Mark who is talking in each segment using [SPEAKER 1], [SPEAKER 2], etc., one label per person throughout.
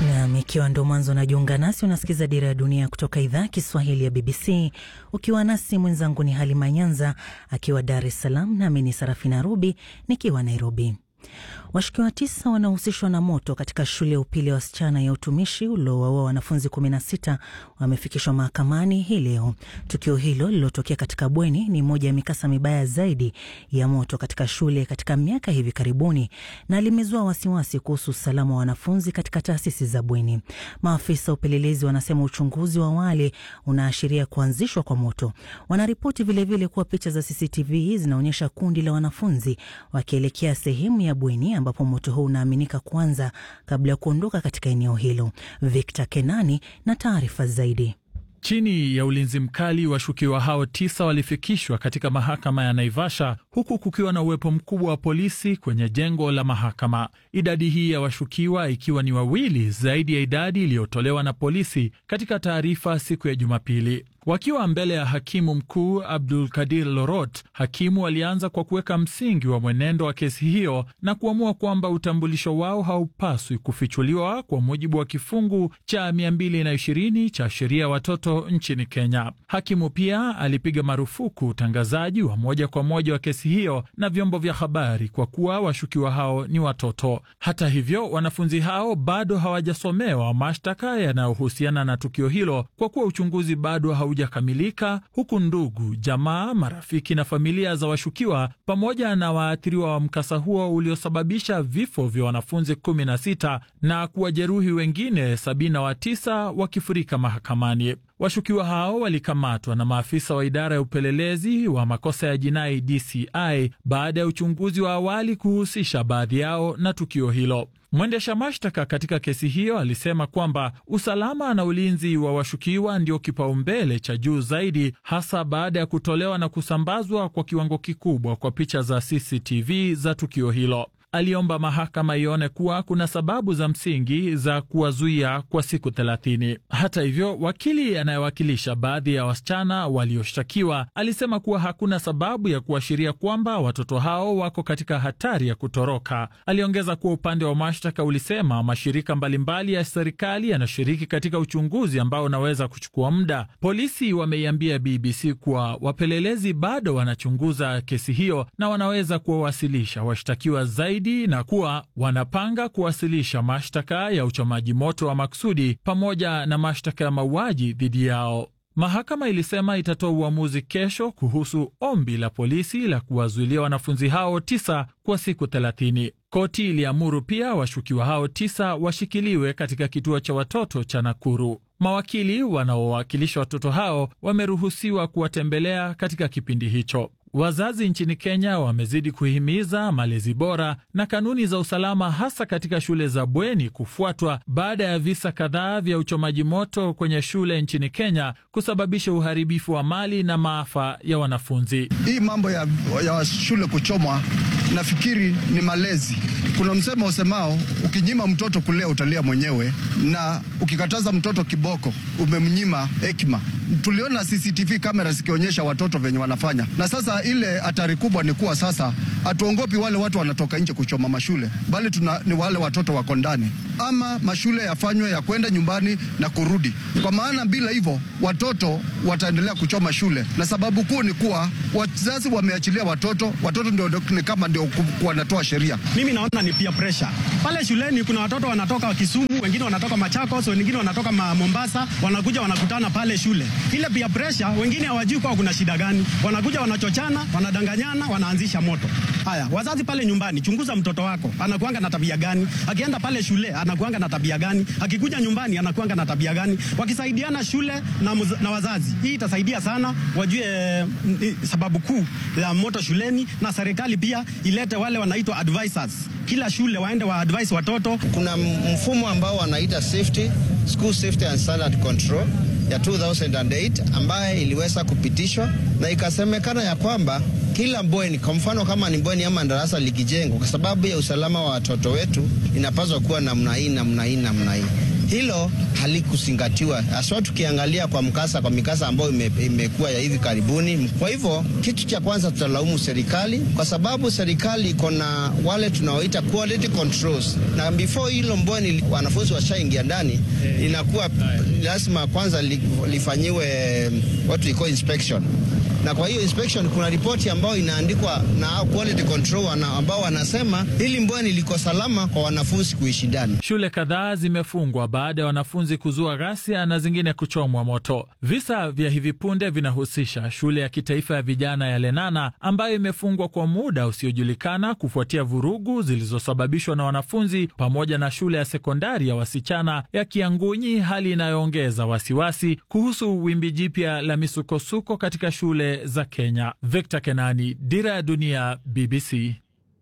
[SPEAKER 1] Nam, ikiwa ndo mwanzo unajiunga nasi, unasikiza Dira ya Dunia kutoka idhaa ya Kiswahili ya BBC ukiwa nasi. Mwenzangu ni Halima Nyanza akiwa Dar es Salaam, nami ni Sarafina Rubi nikiwa Nairobi. Washukiwa tisa wanaohusishwa na moto katika shule ya upili ya wasichana ya utumishi uliowaua wanafunzi 16 wamefikishwa mahakamani hii leo. Tukio hilo lililotokea katika bweni ni moja ya mikasa mibaya zaidi ya moto katika shule katika miaka hivi karibuni na limezua wasiwasi kuhusu usalama wa wanafunzi katika taasisi za bweni. Maafisa wa upelelezi wanasema uchunguzi wa awali unaashiria kuanzishwa kwa moto. Wanaripoti vilevile kuwa picha za CCTV zinaonyesha kundi la wanafunzi wakielekea sehemu ya bweni ambapo moto huu unaaminika kuanza kabla ya kuondoka katika eneo hilo. Victor Kenani na taarifa zaidi.
[SPEAKER 2] Chini ya ulinzi mkali, washukiwa hao tisa walifikishwa katika mahakama ya Naivasha huku kukiwa na uwepo mkubwa wa polisi kwenye jengo la mahakama. Idadi hii ya washukiwa ikiwa ni wawili zaidi ya idadi iliyotolewa na polisi katika taarifa siku ya Jumapili. Wakiwa mbele ya hakimu mkuu Abdul Kadir Lorot, hakimu alianza kwa kuweka msingi wa mwenendo wa kesi hiyo na kuamua kwamba utambulisho wao haupaswi kufichuliwa kwa mujibu wa kifungu cha 220 cha sheria ya watoto nchini Kenya. Hakimu pia alipiga marufuku utangazaji wa moja kwa moja wa kesi hiyo na vyombo vya habari kwa kuwa washukiwa hao ni watoto. Hata hivyo, wanafunzi hao bado hawajasomewa mashtaka yanayohusiana na tukio hilo kwa kuwa uchunguzi bado haujakamilika, huku ndugu, jamaa, marafiki na familia za washukiwa pamoja na waathiriwa wa mkasa huo uliosababisha vifo vya wanafunzi 16 na kuwajeruhi wengine 79 wakifurika mahakamani. Washukiwa hao walikamatwa na maafisa wa idara ya upelelezi wa makosa ya jinai DCI baada ya uchunguzi wa awali kuhusisha baadhi yao na tukio hilo. Mwendesha mashtaka katika kesi hiyo alisema kwamba usalama na ulinzi wa washukiwa ndio kipaumbele cha juu zaidi, hasa baada ya kutolewa na kusambazwa kwa kiwango kikubwa kwa picha za CCTV za tukio hilo. Aliomba mahakama ione kuwa kuna sababu za msingi za kuwazuia kwa siku thelathini. Hata hivyo, wakili anayewakilisha baadhi ya wasichana walioshtakiwa alisema kuwa hakuna sababu ya kuashiria kwamba watoto hao wako katika hatari ya kutoroka. Aliongeza kuwa upande wa mashtaka ulisema mashirika mbalimbali ya serikali yanashiriki katika uchunguzi ambao unaweza kuchukua muda. Polisi wameiambia BBC kuwa wapelelezi bado wanachunguza kesi hiyo na wanaweza kuwawasilisha washtakiwa zaidi na kuwa wanapanga kuwasilisha mashtaka ya uchomaji moto wa makusudi pamoja na mashtaka ya mauaji dhidi yao. Mahakama ilisema itatoa uamuzi kesho kuhusu ombi la polisi la kuwazuilia wanafunzi hao tisa kwa siku thelathini. Koti iliamuru pia washukiwa hao tisa washikiliwe katika kituo cha watoto cha Nakuru. Mawakili wanaowakilisha watoto hao wameruhusiwa kuwatembelea katika kipindi hicho. Wazazi nchini Kenya wamezidi kuhimiza malezi bora na kanuni za usalama hasa katika shule za bweni kufuatwa baada ya visa kadhaa vya uchomaji moto kwenye shule nchini Kenya kusababisha uharibifu wa mali na maafa ya wanafunzi.
[SPEAKER 3] Hii mambo ya, ya shule kuchomwa nafikiri ni malezi. Kuna msemo usemao ukinyima mtoto kulea utalia mwenyewe, na ukikataza mtoto kiboko umemnyima hekima. Tuliona CCTV kamera zikionyesha watoto venye wanafanya, na sasa ile hatari kubwa ni kuwa sasa hatuongopi wale watu wanatoka nje kuchoma mashule, bali tuna, ni wale watoto wako ndani, ama mashule yafanywe ya kwenda nyumbani na kurudi, kwa maana bila hivyo watoto wataendelea kuchoma shule, na sababu kuu ni kuwa wazazi wameachilia watoto, watoto ndio ni kama ndio wanatoa sheria.
[SPEAKER 4] Mimi naona ni peer pressure pale shuleni. Kuna watoto wanatoka Kisumu, wengine wanatoka Machakos, wengine wanatoka Mombasa, wanakuja wanakutana pale shule. Ile peer pressure, wengine hawajui kwa kuna shida gani, wanakuja wanachochana, wanadanganyana, wanaanzisha moto. Haya, wazazi pale nyumbani, chunguza mtoto wako anakuanga na tabia gani, akienda pale shule anakuanga na tabia gani, akikuja nyumbani anakuanga na tabia gani. Wakisaidiana shule na, muz, na wazazi, hii itasaidia sana, wajue eh, sababu kuu ya moto shuleni, na serikali pia ilete wale wanaitwa advisors kila shule waende wa advise watoto.
[SPEAKER 5] Kuna mfumo ambao wanaita safety school safety and standard control ya 2008 ambaye iliweza kupitishwa na ikasemekana ya kwamba kila bweni, kwa mfano kama ni bweni ama darasa likijengwa, kwa sababu ya usalama wa watoto wetu, inapaswa kuwa namna hii namna hii namna hii. hilo halikuzingatiwa, haswa tukiangalia kwa mkasa kwa mikasa ambayo ime, imekuwa ya hivi karibuni. Kwa hivyo kitu cha kwanza tutalaumu serikali, kwa sababu serikali iko na wale tunaoita quality controls, na before hilo mbweni wanafunzi washaingia ndani, inakuwa lazima kwanza li, lifanyiwe what we call inspection na kwa hiyo inspection kuna ripoti ambayo inaandikwa na quality control ambao wanasema hili mbweni liko salama kwa wanafunzi kuishi ndani.
[SPEAKER 2] Shule kadhaa zimefungwa baada ya wanafunzi kuzua ghasia na zingine kuchomwa moto. Visa vya hivi punde vinahusisha shule ya kitaifa ya vijana ya Lenana ambayo imefungwa kwa muda usiojulikana kufuatia vurugu zilizosababishwa na wanafunzi, pamoja na shule ya sekondari ya wasichana ya Kiangunyi, hali inayoongeza wasiwasi kuhusu wimbi jipya la misukosuko katika shule za Kenya. Victor Kenani, Dira ya Dunia, BBC.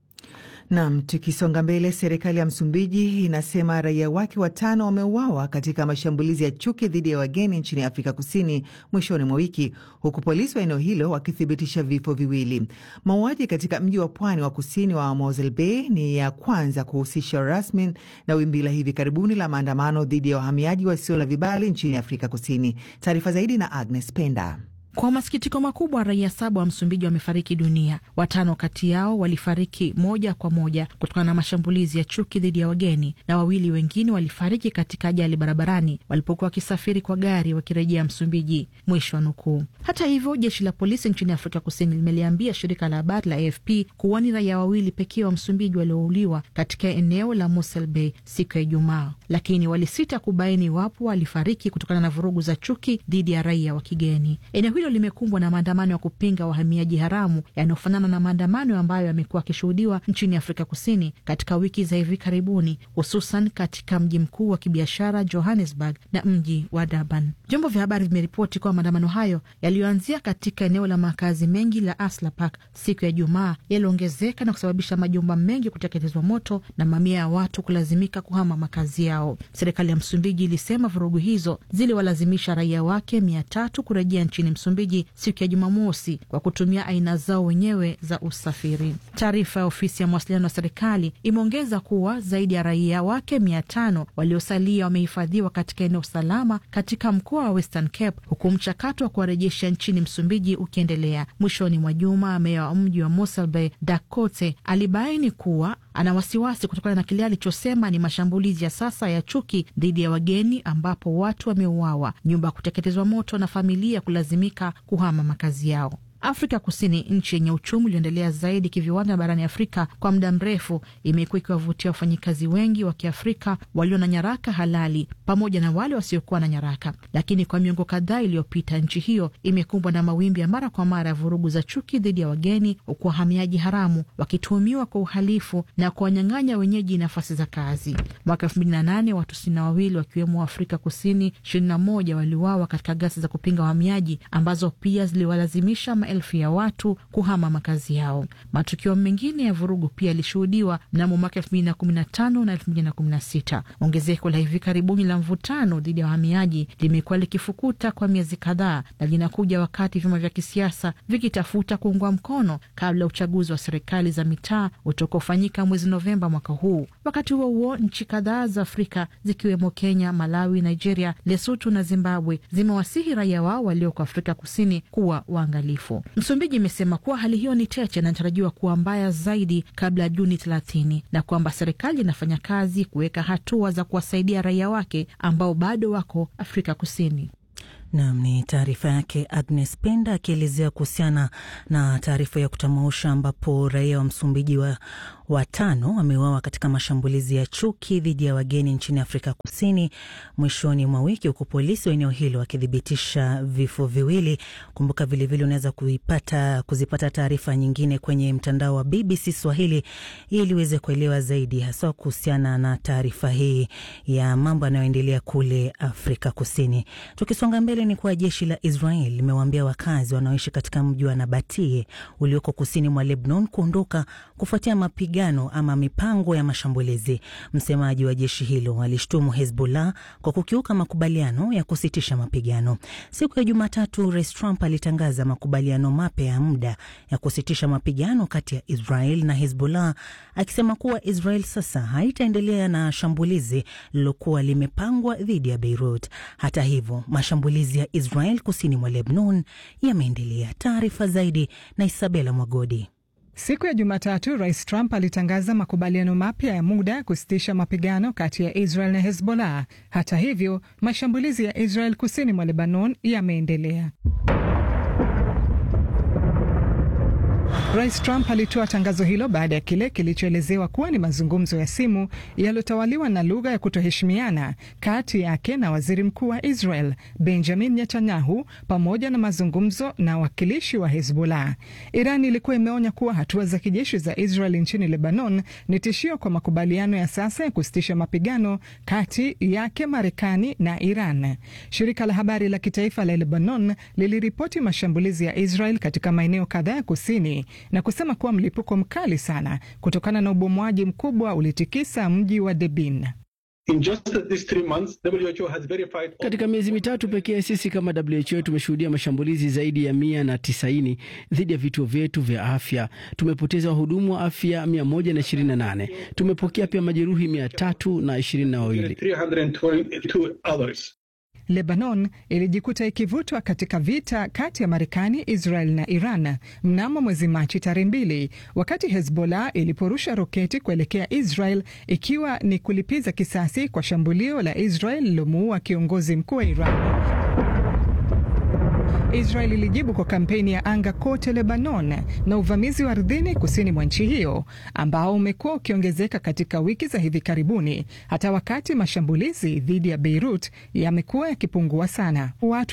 [SPEAKER 6] Nam, tukisonga mbele, serikali ya Msumbiji inasema raia wake watano wameuawa katika mashambulizi ya chuki dhidi ya wageni nchini Afrika Kusini mwishoni mwa wiki, huku polisi wa eneo hilo wakithibitisha vifo viwili. Mauaji katika mji wa pwani wa kusini wa Mosel Bay ni ya kwanza kuhusisha rasmi na wimbi la hivi karibuni la maandamano dhidi ya wahamiaji wasio na vibali nchini Afrika Kusini. Taarifa zaidi na Agnes Penda.
[SPEAKER 7] Kwa masikitiko makubwa, raia saba wa Msumbiji wamefariki dunia. Watano kati yao walifariki moja kwa moja kutokana na mashambulizi ya chuki dhidi ya wageni, na wawili wengine walifariki katika ajali barabarani walipokuwa wakisafiri kwa gari wakirejea Msumbiji. Mwisho wa nukuu. Hata hivyo, jeshi la polisi nchini Afrika Kusini limeliambia shirika la habari la AFP kuwa ni raia wawili pekee wa Msumbiji waliouliwa katika eneo la Mosel Bay siku ya Ijumaa, lakini walisita kubaini iwapo walifariki kutokana na vurugu za chuki dhidi ya raia wa kigeni. Eneo hilo limekumbwa na maandamano ya kupinga wahamiaji haramu yanayofanana na maandamano ambayo yamekuwa yakishuhudiwa nchini Afrika Kusini katika wiki za hivi karibuni, hususan katika mji mkuu wa kibiashara Johannesburg na mji wa Durban. Vyombo vya habari vimeripoti kuwa maandamano hayo yaliyoanzia katika eneo la makazi mengi la Asla Park siku ya Ijumaa yaliongezeka na kusababisha majumba mengi kuteketezwa moto na mamia ya watu kulazimika kuhama makazi yao. Serikali ya Msumbiji ilisema vurugu hizo ziliwalazimisha raia wake mia tatu kurejea nchini Msumbiji siku ya Jumamosi kwa kutumia aina zao wenyewe za usafiri. Taarifa ya ofisi ya mawasiliano ya serikali imeongeza kuwa zaidi ya raia wake mia tano waliosalia wamehifadhiwa katika eneo salama katika mkoa wa Western Cape, huku mchakato wa kuwarejesha nchini Msumbiji ukiendelea. Mwishoni mwa juma, meya wa mji wa Mosel Bay Dakote alibaini kuwa ana wasiwasi kutokana na kile alichosema ni mashambulizi ya sasa ya chuki dhidi ya wageni, ambapo watu wameuawa, nyumba kuteketezwa moto na familia kulazimika kuhama makazi yao. Afrika Kusini, nchi yenye uchumi ulioendelea zaidi kiviwanda barani Afrika kwa muda mrefu, imekuwa ikiwavutia wafanyikazi wengi wa Kiafrika walio na nyaraka halali pamoja na wale wasiokuwa na nyaraka. Lakini kwa miongo kadhaa iliyopita, nchi hiyo imekumbwa na mawimbi ya mara kwa mara ya vurugu za chuki dhidi ya wageni, huku wahamiaji haramu wakituhumiwa kwa uhalifu na kuwanyang'anya wenyeji nafasi za kazi. Mwaka elfu mbili na nane watu sitini na wawili wakiwemo wa Afrika Kusini ishirini na moja waliuawa katika ghasia za kupinga wahamiaji ambazo pia ziliwalazimisha elfu ya watu kuhama makazi yao. Matukio mengine ya vurugu pia yalishuhudiwa mnamo mwaka elfu mbili na kumi na tano na elfu mbili na kumi na sita. Ongezeko la hivi karibuni la mvutano dhidi ya wahamiaji limekuwa likifukuta kwa miezi kadhaa na linakuja wakati vyama vya kisiasa vikitafuta kuungwa mkono kabla ya uchaguzi wa serikali za mitaa utakaofanyika mwezi Novemba mwaka huu. Wakati huo huo, nchi kadhaa za Afrika zikiwemo Kenya, Malawi, Nigeria, Lesotho na Zimbabwe zimewasihi raia wao walioko Afrika Kusini kuwa waangalifu. Msumbiji imesema kuwa hali hiyo ni tete na inatarajiwa kuwa mbaya zaidi kabla ya Juni 30 na kwamba serikali inafanya kazi kuweka hatua za kuwasaidia raia wake ambao bado wako Afrika Kusini.
[SPEAKER 1] Nam ni taarifa yake Agnes Penda akielezea kuhusiana na taarifa ya kutamausha ambapo raia wa Msumbiji wa watano wameuawa katika mashambulizi ya chuki dhidi ya wageni nchini Afrika Kusini mwishoni mwa wiki, huku polisi wa eneo hilo wakithibitisha vifo viwili. Kumbuka vilevile unaweza kuipata kuzipata taarifa nyingine kwenye mtandao wa BBC Swahili ili uweze kuelewa zaidi, haswa kuhusiana na taarifa hii ya mambo yanayoendelea kule Afrika Kusini. Tukisonga mbele ni kuwa jeshi la Israel limewaambia wakazi wanaoishi katika mji wa Nabatie ulioko kusini mwa Lebanon kuondoka kufuatia mapigano mapigano ama mipango ya mashambulizi. Msemaji wa jeshi hilo alishtumu Hezbollah kwa kukiuka makubaliano ya kusitisha mapigano. Siku ya Jumatatu, Rais Trump alitangaza makubaliano mapya ya muda ya kusitisha mapigano kati ya Israel na Hezbollah, akisema kuwa Israel sasa haitaendelea na shambulizi lililokuwa limepangwa dhidi ya Beirut. Hata hivyo, mashambulizi ya Israel kusini mwa Lebanon yameendelea. Taarifa zaidi na Isabela Mwagodi.
[SPEAKER 8] Siku ya Jumatatu, Rais Trump alitangaza makubaliano mapya ya muda ya kusitisha mapigano kati ya Israel na Hezbollah. Hata hivyo, mashambulizi ya Israel kusini mwa Lebanon yameendelea. Rais Trump alitoa tangazo hilo baada ya kile kilichoelezewa kuwa ni mazungumzo ya simu yaliyotawaliwa na lugha ya kutoheshimiana kati yake na waziri mkuu wa Israel Benjamin Netanyahu pamoja na mazungumzo na wakilishi wa Hezbollah. Iran ilikuwa imeonya kuwa hatua za kijeshi za Israel nchini Lebanon ni tishio kwa makubaliano ya sasa ya kusitisha mapigano kati yake Marekani na Iran. Shirika la habari la kitaifa la Lebanon liliripoti mashambulizi ya Israel katika maeneo kadhaa ya kusini na kusema kuwa mlipuko mkali sana kutokana na ubomoaji mkubwa ulitikisa mji wa Debin.
[SPEAKER 9] Katika miezi mitatu pekee sisi kama WHO tumeshuhudia mashambulizi zaidi ya mia na tisaini dhidi ya vituo vyetu vya afya. Tumepoteza wahudumu wa afya mia moja na ishirini na nane. Tumepokea pia majeruhi mia tatu na ishirini na wawili.
[SPEAKER 8] Lebanon ilijikuta ikivutwa katika vita kati ya Marekani, Israel na Iran mnamo mwezi Machi tarehe mbili, wakati Hezbollah iliporusha roketi kuelekea Israel ikiwa ni kulipiza kisasi kwa shambulio la Israel lilomuua kiongozi mkuu wa Iran. Israel ilijibu kwa kampeni ya anga kote Lebanon na uvamizi wa ardhini kusini mwa nchi hiyo ambao umekuwa ukiongezeka katika wiki za hivi karibuni, hata wakati mashambulizi dhidi ya Beirut yamekuwa yakipungua sana. Watu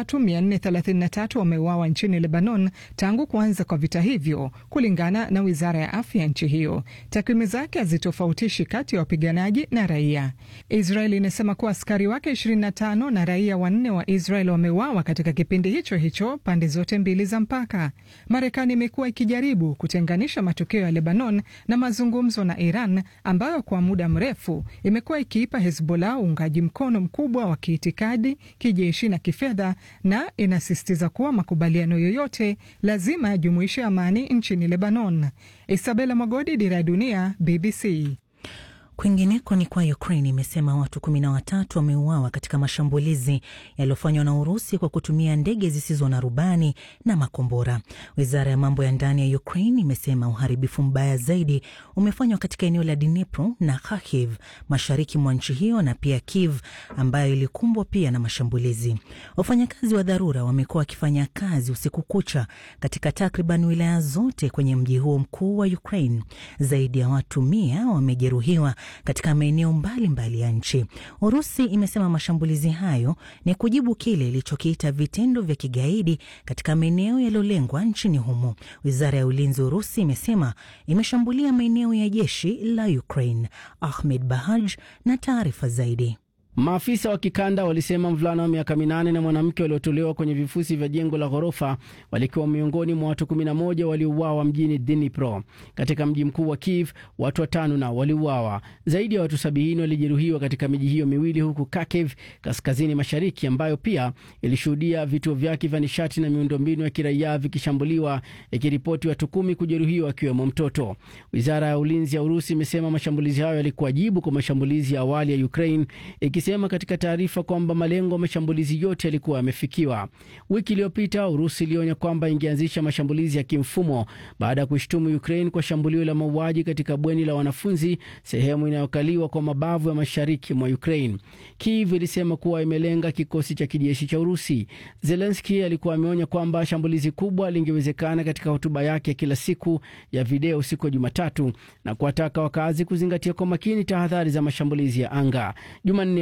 [SPEAKER 8] 3433 wameuawa nchini Lebanon tangu kuanza kwa vita hivyo, kulingana na wizara ya afya ya nchi hiyo. Takwimu zake hazitofautishi kati ya wapiganaji na raia. Israel inasema kuwa askari wake 25 na raia wanne wa Israel wameuawa katika kipindi hicho hicho pande zote mbili za mpaka. Marekani imekuwa ikijaribu kutenganisha matukio ya Lebanon na mazungumzo na Iran ambayo kwa muda mrefu imekuwa ikiipa Hezbollah uungaji mkono mkubwa wa kiitikadi, kijeshi na kifedha, na inasisitiza kuwa makubaliano yoyote lazima yajumuishe amani nchini Lebanon. Isabela Mwagodi, Dira ya Dunia, BBC.
[SPEAKER 1] Kwingineko ni kwa Ukraine imesema watu kumi na watatu wameuawa katika mashambulizi yaliyofanywa na Urusi kwa kutumia ndege zisizo na rubani na makombora. Wizara ya mambo ya ndani ya Ukraine imesema uharibifu mbaya zaidi umefanywa katika eneo la Dnipro na Kharkiv mashariki mwa nchi hiyo na pia Kiev ambayo ilikumbwa pia na mashambulizi. Wafanyakazi wa dharura wamekuwa wakifanya kazi usiku kucha katika takriban wilaya zote kwenye mji huo mkuu wa Ukraine. Zaidi ya watu mia wamejeruhiwa katika maeneo mbalimbali ya nchi. Urusi imesema mashambulizi hayo ni kujibu kile ilichokiita vitendo vya kigaidi katika maeneo yaliyolengwa nchini humo. Wizara ya ulinzi Urusi imesema imeshambulia maeneo ya jeshi la Ukraine. Ahmed Bahaj na taarifa zaidi.
[SPEAKER 9] Maafisa wa kikanda walisema mvulana wa miaka minane na mwanamke waliotolewa kwenye vifusi vya jengo la ghorofa walikuwa miongoni mwa watu 11 waliouawa mjini Dnipro. Katika mji mkuu wa Kiev, watu watano nao waliuawa. Zaidi ya watu sabini walijeruhiwa katika miji hiyo miwili, huku Kharkiv kaskazini mashariki, ambayo pia ilishuhudia vituo vyake vya nishati na miundombinu ya kiraia vikishambuliwa, ikiripoti watu kumi kujeruhiwa, akiwemo mtoto. Wizara ya ulinzi ya Urusi imesema mashambulizi hayo yalikuwa jibu kwa mashambulizi ya awali ya Ukraine sema katika taarifa kwamba malengo ya mashambulizi yote yalikuwa yamefikiwa. Wiki iliyopita Urusi ilionya kwamba ingeanzisha mashambulizi ya kimfumo baada ya kuishtumu Ukraine kwa shambulio la mauaji katika bweni la wanafunzi, sehemu inayokaliwa kwa mabavu ya mashariki mwa Ukraine. Kiev ilisema kuwa imelenga kikosi cha kijeshi cha Urusi. Zelenski alikuwa ameonya kwamba shambulizi kubwa lingewezekana katika hotuba yake ya kila siku ya video siku ya Jumatatu na kuwataka wakazi kuzingatia kwa makini tahadhari za mashambulizi ya anga. Jumanne